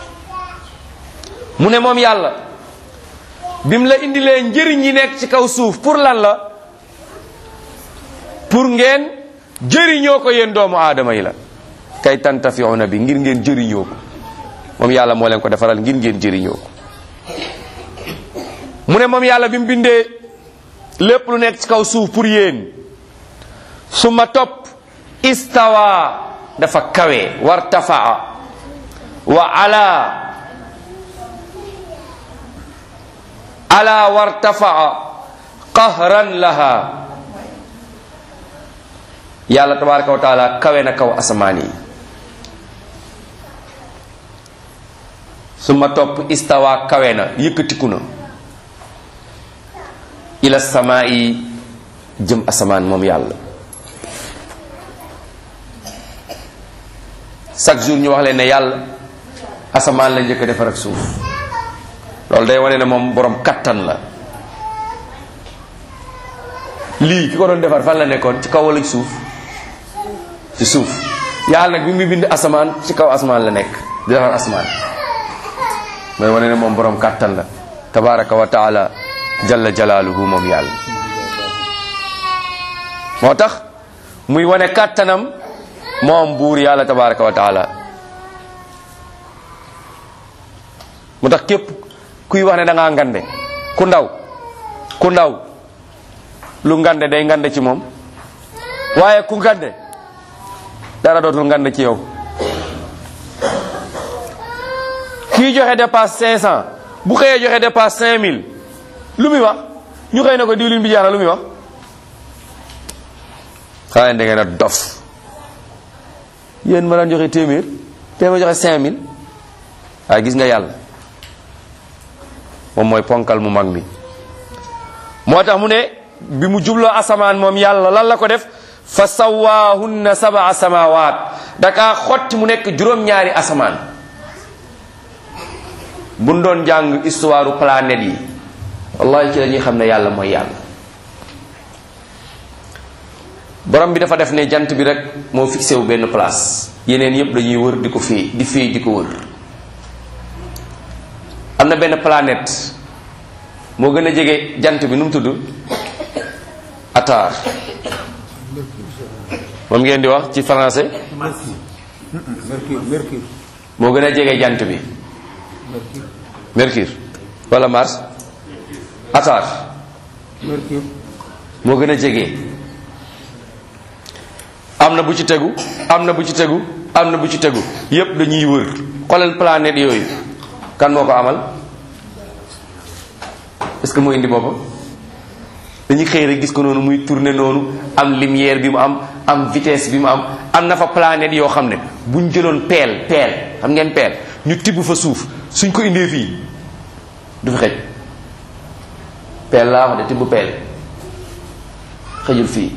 mu ne moom yàlla bi mu la indilee njëriñ yi nekk ci kaw suuf pour lan la pour ngeen jëriñoo ko yéen doomu aadama yi la kay tantafiuna bi ngir ngeen jëriñoo ko moom yàlla moo leen ko defaral ngir ngeen jëriñoo ko mu ne moom yàlla bi mu bindee lépp lu nekk ci kaw suuf pour yéen su ma topp istawa dafa kawe wartafaa wa ala ala wartafaa qahran laha yàlla tabaraka wa taala kawe na kaw asamaan yi su ma topp istawa kawe na yëkkatiku na ila samaa yi jëm asamaan moom yàlla chaque jour ñu wax leen ne yàlla asamaan la njëkk a defar ak suuf loolu day wane ne moom borom kattan la lii ki ko doon defar fan la nekkoon ci kaw wala ci suuf ci suuf yàlla nag bi mu bind asamaan ci kaw asamaan la nekk di defar asamaan mooy wane ne moom borom kattan la tabaraka wa taala jalla jalaaluhu moom yàlla moo tax muy wane kàttanam moom buur yàlla tabaraka wa taala mu tax képp kuy wax ne da ngaa ngande ku ndaw ku ndaw lu ngande day ngande ci moom waaye ku ngande dara dootul ngande ci yow kii joxe dépasse 500 bu xëyee joxe dépasse 5000 lu muy wax ñu xëy na ko diwlin bi jaana lu muy wax xanaa da ngeen a dof yéen ma daan joxe téeméer te ma joxe 5000 waaye gis nga yàlla moom mooy ponkal mu mag mi moo tax mu ne bi mu jubloo asamaan moom yàlla lan la ko def fa sawaahunna sabaa samawaat dakaa xotti mu nekk juróom-ñaari asamaan buñ doon jàng histoire planète yi wallahi ci la ñuy xam ne yàlla mooy yàlla borom bi dafa def ne jant bi rek moo fixé wu benn place yeneen yépp dañuy wër di ko fii di fii di ko wër am na benn planète moo gën a jege jant bi nu mu tudd Atar moom ngeen di wax ci français mercure mercure moo gën a jege jant bi Mercure wala Mars Atar mercure moo gën a jege am na bu ci tegu am na bu ci tegu am na bu ci tegu yépp dañuy wër xoolal planète yooyu kan moo ko amal est-ce que moo indi boppam dañuy xëy rek gis ko noonu muy tourner noonu am lumière bi mu am am vitesse bi mu am am na fa planète yoo xam ne buñ jëloon peel peel xam ngeen peel ñu tibb fa suuf suñ ko indee fii du fi xëj peel laa wax de tibb peel xëjul fii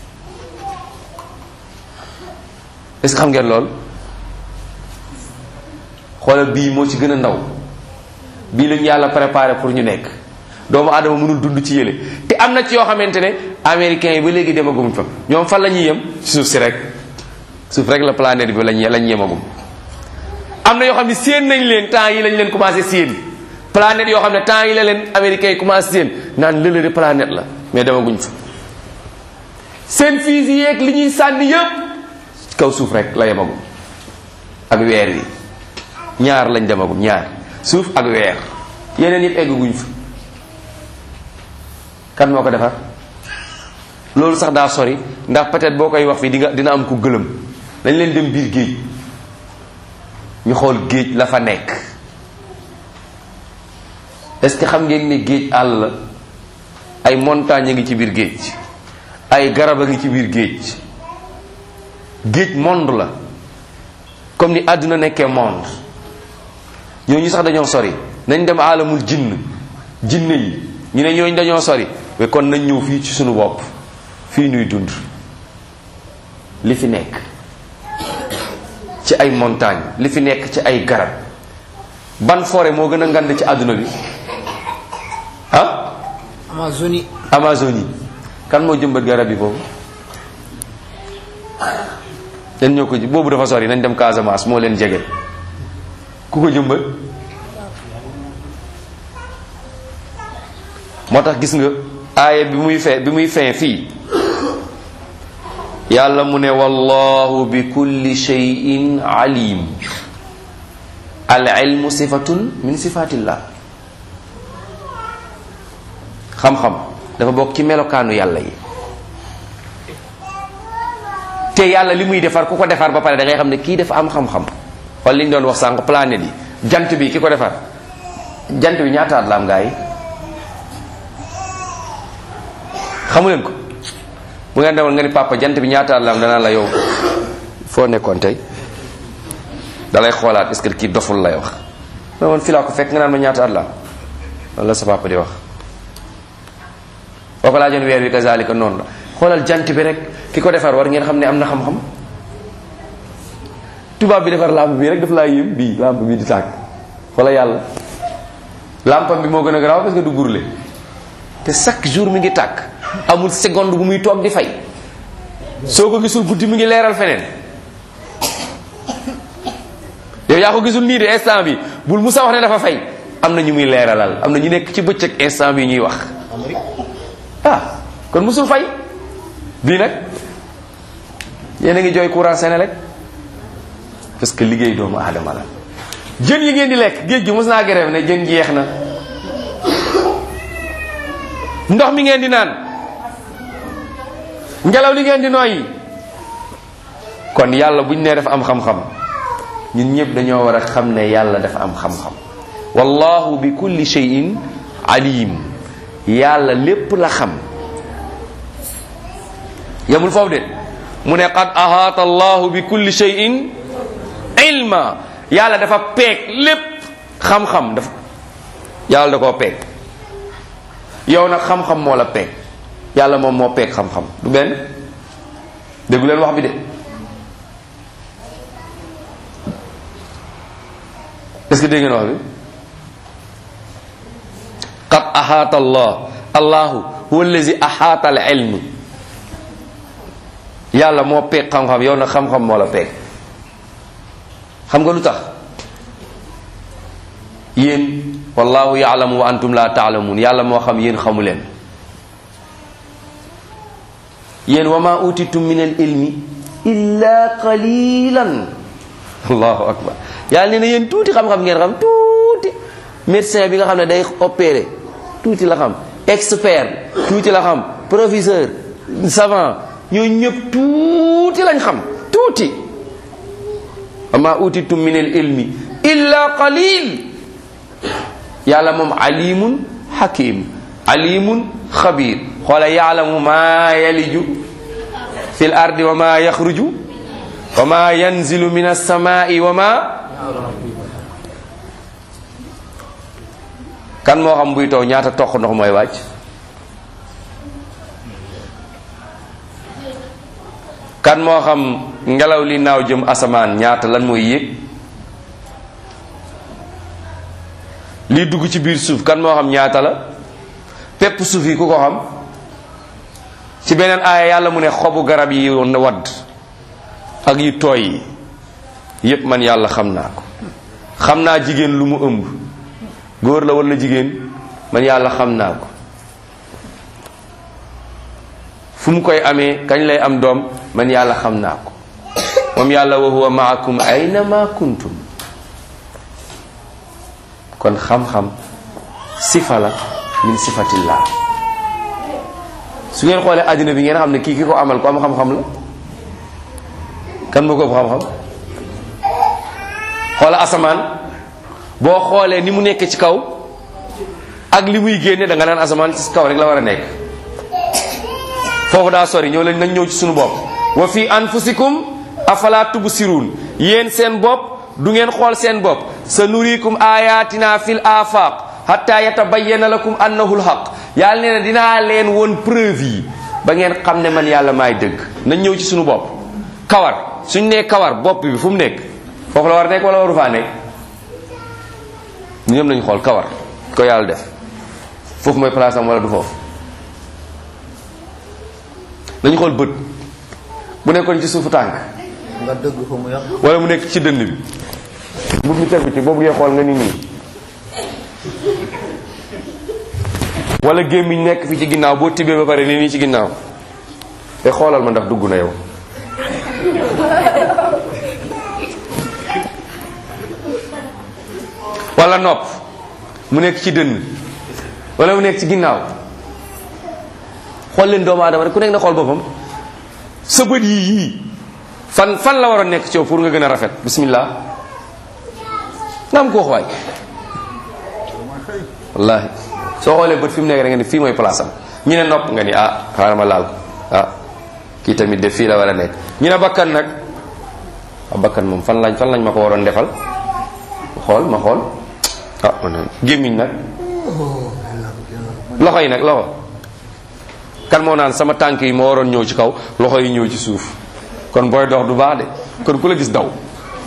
est-ce que xam ngeen lool xoolal bii moo ci gën a ndaw bii lañu yàlla préparé pour ñu nekk doomu adama mënul dund ci yële te am na ci yoo xamante ne américains yi ba léegi demagum fa ñoom fan la ñuy yem suuf si rek suuf rek la planète bi lañ lañ yemagum am na yoo xam ne séen nañ leen temps yi lañ leen commencé séen planète yoo xam ne temps yi la leen américains yi commencé séen naan lële de planète la mais demaguñ fa seen fusée yeeg li ñuy sànni yëpp kaw suuf rek la yemagum ak weer wi ñaar lañ demagum ñaar suuf ak weer yeneen yëpp egguñ fa kan moo ko defar loolu sax daa sori ndax peut-être boo koy wax fii di nga dina am ku gëlëm dañ leen dem biir géej ñu xool géej la fa nekk est-ce que xam ngeen ne géej àll la ay montagnes a ngi ci biir géej ay garab a ngi ci biir géej géej monde la comme ni àdduna nekkee monde ñooñu sax dañoo sori nañ dem alamul jinn jinne yi ñu ne ñooñu dañoo sori mais kon nañ ñëw fii ci suñu bopp fii nuy dund li fi nekk ci ay montagne li fi nekk ci ay garab ban forêt moo gën a ngand ci àdduna bi ah Amazonie Amazonie kan moo jëmbat garab yi foofu dañ ñoo ko ji boobu dafa sori nañ dem Casamance moo leen jege ku ko jëmbat moo tax gis nga aaya bi muy fe bi muy fin fii yàlla mu ne wallahu bi kulli shay'in alim al ilmu sifatun min sifatillah xam-xam dafa bokk ci melokaanu yàlla yi te yàlla li muy defar ku ko defar ba pare da ngay xam ne kii dafa am xam-xam xool li ñu doon wax sànq planète yi jant bi ki ko defar jant bi ñaataat la am gaa yi xamu leen ko bu ngeen demoon nga ni papa jant bi ñaataat la am danaa la yow foo nekkoon tey dalay xoolaat est-ce que kii doful lay wax ma man fi laa ko fekk nga naan ma ñaataat la am loolu la sa papa di wax boo ko laajoon weer wi kazalika noonu la xoolal jant bi rek ki ko defar war ngeen xam ne am na xam-xam tubaab bi defar lampe bi rek daf laa yéem bii lampe bi di tàkk wala yàlla lampam bi moo gën a garaaw parce que du brûler te chaque jour mi ngi tàkk amul seconde bu muy toog di fay soo ko gisul guddi mi ngi leeral feneen yow yaa ko gisul nii de instant bi bul musa wax ne dafa fay am na ñu muy leeralal am na ñu nekk ci bëccëg instant bi ñuy wax ah kon musul fay bii nag yéen a ngi jooy courant Senelec parce que liggéey doomu aadama la jën yi ngeen di lekk géej gi mos naa grève ne jën jeex na ndox mi ngeen di naan ngelaw li ngeen di nooyi kon yàlla buñ nee dafa am xam-xam ñun ñëpp dañoo war a xam ne yàlla dafa am xam-xam wallahu bi kulli shay'in alim yàlla lépp la xam yamul foofu de mu ne qad ahaata allahu bi kulli shay'in ilma yàlla dafa peeg lépp xam-xam dafa yàlla da koo peeg yow nag xam-xam moo la peeg yàlla moom moo peeg xam-xam du benn déggu leen wax bi de est-ce que dégg ngeen wax bi qad ahaata allah allahu huwa allazi ahaata al ilm yàlla moo peeg xam-xam yow nag xam-xam moo la peeg xam nga lu tax yéen wallahu yaalamu wa antum la taalamuun yàlla moo xam yéen xamu leen yéen wa ma utitum min al ilmi illa qalilan allahu akbar yàlla nee na yéen tuuti xam-xam ngeen xam tuuti médecin bi nga xam ne day opérer tuuti la xam expert tuuti la xam professeur savant ñooñu ñëpp tuuti lañ xam tuuti wa ma utitum min al ilmi illa qalil yàlla moom alimun hakim alimun xabir xoola yaalamu maa yaliju fil ardi wa ma yaxruju wa ma yanzilu min alsamai wa ma kan moo xam buy taw ñaata toq ndox mooy wàcc kan moo xam ngelaw li naaw jëm asamaan ñaata lan mooy yéeg lii dugg ci biir suuf kan moo xam ñaata la pepp suuf yi ku ko xam ci beneen aaya yàlla mu ne xobu garab yi woon na wadd ak yu tooy yi yépp man yàlla xam naa ko xam naa jigéen lu mu ëmb góor la walla jigéen man yàlla xam naa ko fu mu koy amee kañ lay am doom man yàlla xam naa ko moom yàlla wa huwa maakum ayna ma kuntum kon xam-xam sifa la min sifatillah su ngeen xoolee àddina bi ngeen xam ne kii ki ko amal ko am xam-xam la kan moo ko ëpp xam-xam xoola asamaan boo xoolee ni mu nekk ci kaw ak li muy génne da nga naan asamaan ci kaw rek la war a nekk foofu daa sori ñëw lañ nañ ñëw ci suñu bopp wa fi anfusikum afala tubsirun yéen seen bopp du ngeen xool seen bopp sa nurikum ayatina fil afaq hatta yatabayyana lakum annahu lhaq yàlla nee na dinaa leen woon preuve yi ba ngeen xam ne man yàlla maay dëgg nañ ñëw ci suñu bopp kawar suñ nee kawar bopp bi fu mu nekk foofu la war a nekk wala waru faa nekk ñoom nañ xool kawar ko yàlla def foofu mooy place am wala du foofu nañu xool bët bu nekkoon ci suufu tànk nga dëgg fa mu yàq wala mu nekk ci dënn bi mbub mi tegu ci boobu ngay xool nga ni nii wala gémmiñ nekk fi ci ginnaaw boo tibbee ba pare ni nii ci ginnaaw te xoolal ma ndax dugg na yow wala nopp mu nekk ci dënn wala mu nekk ci ginnaaw xool leen doomu aadama rek ku nekk na xool boppam sa bët yii yii fan fan la waroon nekk ci yow pour nga gën a rafet bismillah nga am ko wax waay wallahi soo xoolee bët fi mu nekk rek nga ni fii mooy place am ñu ne nopp nga ni ah xaaral ma laal ko ah kii tamit de fii la war a nekk ñu ne bakkan nag ah bakkan moom fan lañ fan lañ ma ko waroon defal xool ma xool ah man gémmiñ nag loxo yi nag loxo kan moo naan sama tànk yi moo waroon ñëw ci kaw loxo yi ñëw ci suuf kon booy dox du baax de kon ku la gis daw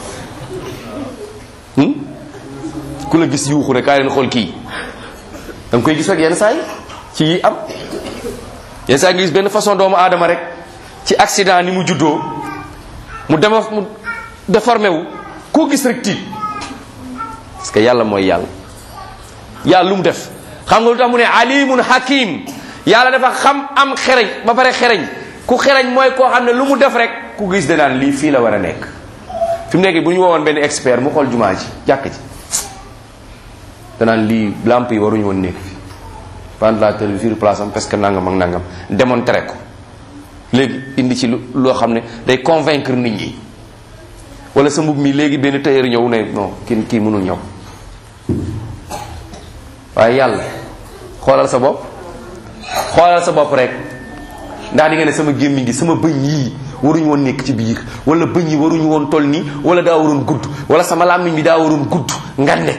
hmm? ku la gis yuuxu rek kaay leen xool kii da nga koy gis rek yenn saa yi ci yi am yenn saa yi nga gis benn façon doomu aadama rek ci accident ni mu juddoo mu dema mu déformé wu koo gis rek tiit parce que yàlla mooy yàlla yàlla lu mu def xam nga lu tax mu ne alimun hakim yàlla dafa xam am xereñ ba pare xereñ ku xereñ mooy koo xam ne lu mu def rek ku gis danaan lii fii la war a nekk fi mu nekk bu ñu woowoon benn expert mu xool jumaa ji jàkk ji danaan lii lamp yi waruñu woon nekk fi ventilateur bi fii place am parce que nangam ak nangam démontré ko léegi indi ci lu loo xam ne day convaincre nit ñi wala sa mbub mi léegi benn tailleur ñëw ne non kii kii mënul ñëw waaye yàlla xoolal sa bopp xoolal sa bopp rek ndax di nga ne sama gémmiñ gi sama bëñ yii waruñu woon nekk ci biir wala bëñ yi waruñu woon toll nii wala daa waroon gudd wala sama làmmiñ bi daa waroon gudd ngande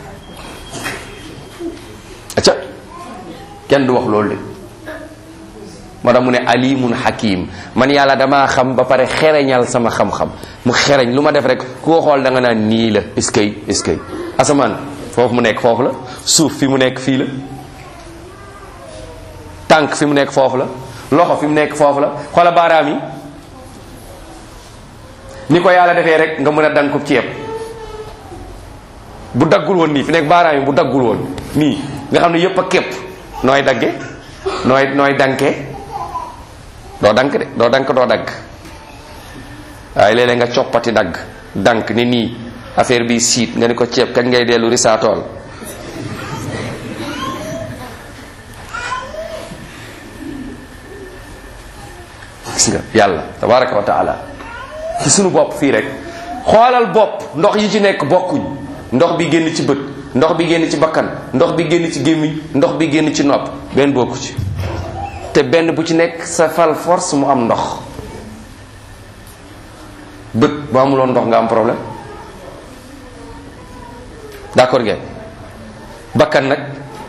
acca kenn du wax loolu de moo tax mu ne alimun hakim man yàlla damaa xam ba pare xereñal sama xam-xam mu xereñ lu ma def rek ku ko xool da nga naan nii la eskay eskay asamaan foofu mu nekk foofu la suuf fi mu nekk fii la tànk fi mu nekk foofu la loxo fi mu nekk foofu la xoola baaraam yi ni ko yàlla defee rek nga mën a dang ko ceeb bu daggul woon nii fi nekk baaraam yi bu daggul woon nii nga xam ne yépp a képp nooy dagge nooy nooy danke doo dank de doo dank doo dagg waaye léeg-léeg nga coppati dagg dank ni nii affaire bi siit nga ni ko ceeb kañ ngay dellu risaatool gis nga yàlla tabaraka wa taala ci sunu bopp fii rek xoolal bopp ndox yi ci nekk bokkuñ ndox bi génn ci bët ndox bi génn ci bakkan ndox bi génn ci gémmiñ ndox bi génn ci nopp benn bokku ci te benn bu ci nekk sa fal force mu am ndox bët bu amuloon ndox nga am problème d'accord ngeen bakkan nag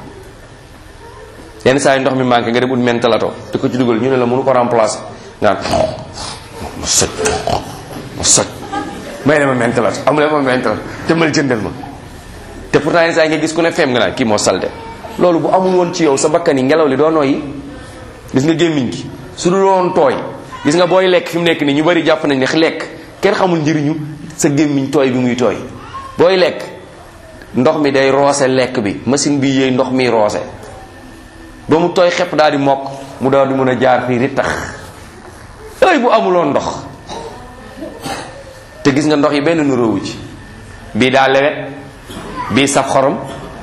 yenn saa yi ndox mi manqué nga dem ut mentalato te ko ci dugal ñu ne la mënu ko remplacer nga naan ma soj ma soj may la ma mentalato amule ma mentalato te mal jëndal ma te pourtant yenn saa yi nga gis ku ne feem nga naan kii moo salte loolu bu amul woon ci yow sa bakkan yi ngelaw li doo nooyi gis nga gémmiñ gi su dul woon tooy gis nga booy lekk fi mu nekk nii ñu bari jàpp nañ ne lekk kenn xamul njëriñu sa gémmiñ tooy bi muy tooy booy lekk ndox mi day roose lekk bi machine bi yëy ndox mi roose ba mu tooy xepp daal di mokk mu daal di mën a jaar fii ri tax ay bu amuloon ndox te gis nga ndox yi benn nuróowu ci bii daa lewet bii saf xorom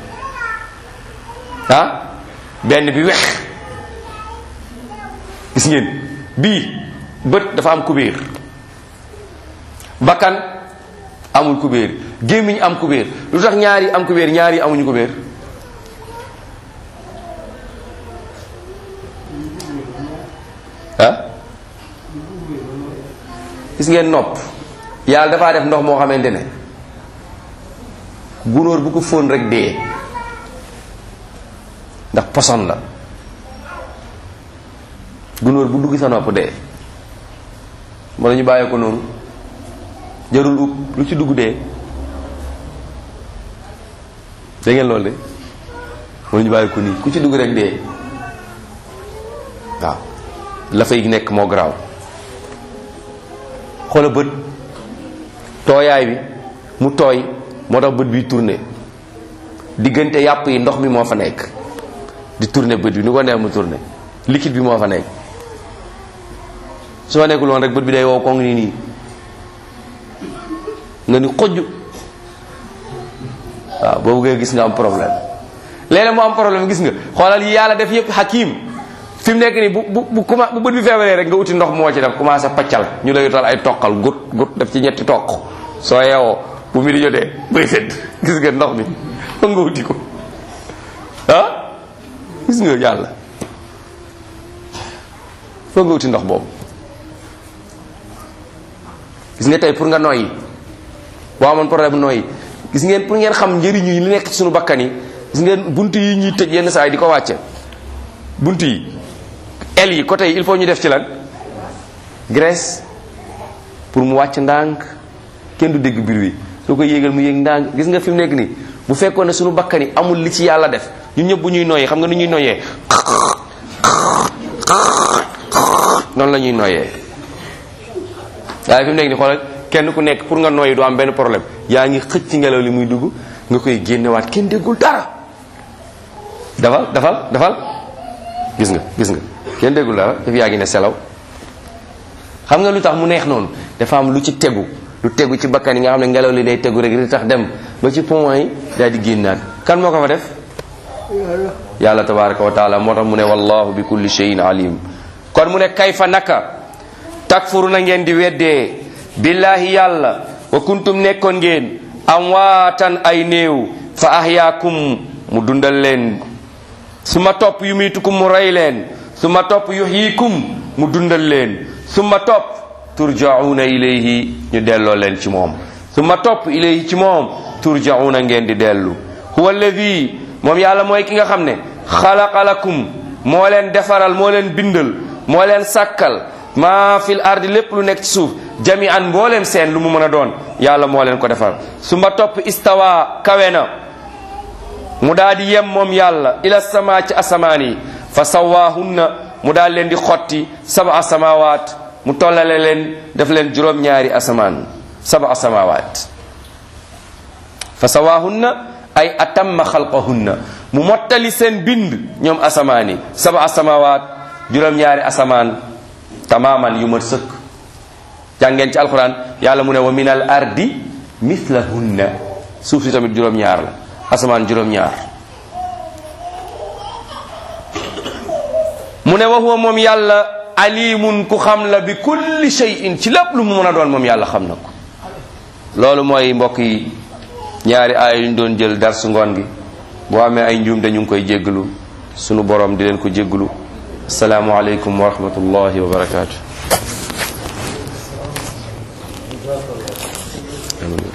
ah benn bi wex gis ngeen bii bët dafa am kubéer bakkan amul kubéer gémmiñ am kubéer lu tax ñaari am kubéer ñaari amuñu kubéer ah gis ngeen nopp yàlla dafaa def ndox moo xamante ne gunóor bu ko fóon rek dee ndax poson la gunóor bu dugg sa nopp dee wala ñu bàyyi ko noonu jarul ub lu ci dugg dee da ngeen loolu de wala ñu bàyyi ko nii ku ci dugg rek dee waaw la fay nekk moo garaaw xoola bët tooyaay bi mu tooy moo tax bët bi tourné diggante yàpp yi ndox mi moo fa nekk di tourné bët bi ni ko neex mu tourné liquide bi moo fa nekk su ma nekkul woon rek bët bi day wow koŋ nii nii nga ni xojj waaw boobu ngay gis nga am problème léeg-léeg mu am problème gis nga xoolal yi yàlla def yëpp hakim fi mu nekk nii bu bu bu commen bu bët bi feebaree rek nga uti ndox moo ci def commencé paccal ñu lay utal ay toqal gut gut def ci ñetti toq soo yeewoo bu mi di jotee bay sedd gis nga ndox mi foog nga uti ko ah gis nga yàlla foog nga uti ndox boobu gis nga tey pour nga noyyi boo amoon problème noyyi gis ngeen pour ngeen xam njëriñu yi li nekk ci suñu bakkan yi gis ngeen bunt yi ñuy tëj yenn saa yi di ko wàcce bunt yi el yi côté yi il faut ñu def ci lan graisse pour mu wàcc ndànk kenn du dégg biir wi soo ko yéegal mu yéeg ndànk gis nga fi mu nekk nii bu fekkoon ne suñu bakkan yi amul li ci yàlla def ñun ñëpp bu ñuy noyyee xam nga nu ñuy noyyee noonu la ñuy noyyee waaye fi mu nekk nii xoolal kenn ku nekk pour nga noyyi du am benn problème yaa ngi xëcc ci ngelaw li muy dugg nga koy génnewaat kenn déggul dara dafal dafal dafal gis nga gis nga kenn déggul dara daf yaa ngi ne selaw xam nga lu tax mu neex noonu dafa am lu ci tegu lu tegu ci bakkan yi nga xam ne ngelaw li day tegu rek di tax dem ba ci poumon yi daal di génnaat kan moo ko fa def yàlla tabaraka wa taala moo tax mu ne wallahu bi kulli shay'in alim kon mu ne kayfa naka takfuru na ngeen di weddee billahi yàlla wa kuntum nekkoon ngeen amwaatan ay néew fa ahyaakum mu dundal leen su ma topp yumitukum mu rey leen su ma topp yuhyikum mu dundal leen su ma topp turjauna ilayhi ñu delloo leen ci moom su ma topp ilayhi ci moom turjauna ngeen di dellu huwa alladi moom yàlla mooy ki nga xam ne xalaqa lakum moo leen defaral moo leen bindal moo leen sàkkal maa fil ardi lépp lu nekk ci suuf jami an mbooleem seen lu mu mën a doon yàlla moo leen ko defar su ma topp istawa kawe na mu daal di yem moom yàlla ila sama ci asamaan yi fa sawaahunna mu daal leen di xotti saba asamawaat mu tollale leen def leen juróom-ñaari asamaan saba asamawaat fa sawaahunna ay atamma xalqahunna mu mottali seen bind ñoom asamaan yi saba asamawaat juróom-ñaari asamaan tamaman yu mat sëkk jàngeen ci alquran yàlla mu ne wa min al ardi mislahunna suuf si tamit juróom-ñaar la asamaan juróom-ñaar mu ne wa huwa moom yàlla alimun ku xam la bi kulli shay'in ci lépp lu mu mën a doon moom yàlla xam na ko loolu mooy mbokk yi ñaari aaya yu ñu doon jël dar su ngoon gi boo amee ay njuum dañu ngi koy jéggalu sunu borom di leen ko jéggalu asalaamualeykum wa rahmatullahi wa barakaatu amiin